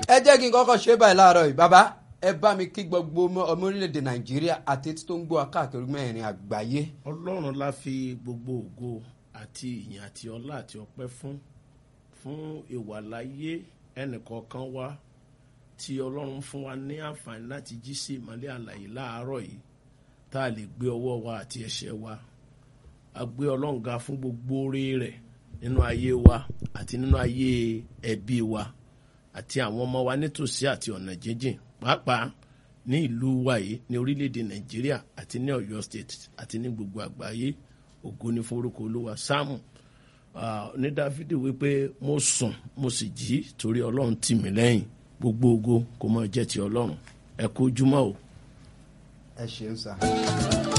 ẹ jẹ́ kí n kọ́kọ́ ṣe báyìí láàárọ̀ yìí bàbá ẹ bá mi kí gbogbo ọmọ ọmọ orílẹ̀-èdè nàìjíríà àti etí tó ń gbọ́ káàkiri mẹ́rin àgbáyé. ọlọ́run la fi gbogbo ògo àti ìyìn àti ọlá àti ọpẹ́ fún fún ìwàláyé ẹnìkọ̀ọ̀kan wa tí ọlọ́run fún wa ní àǹfààní láti jí sí ìmọ́lẹ̀ àlàyé láàárọ̀ yìí tá a lè gbé ọwọ́ wa àti ẹ̀ṣẹ̀ wa a gbé ọlọ́run ga fún gbogbo oore rẹ̀ nínú ayé wa àti nínú ayé ẹbí wa àti àwọn ọmọ wa nítòsí àti ọ̀nà jíjìn pàápàá ní ìlú wa yìí ní orílẹ̀-èdè nàìjíríà àti ní ọ̀yọ́ state àti ní gbogbo àgbáyé ògo ní forúkọ olúwa sáàmù ní dáfídì wípé mo sùn mo sì jí torí ọlọ́run tì mí lẹ́yìn gbogbo ògo kò mọ̀ jẹ́ ti ọlọ́run ẹ kú ojúmọ́ o. ẹ ṣeun sá.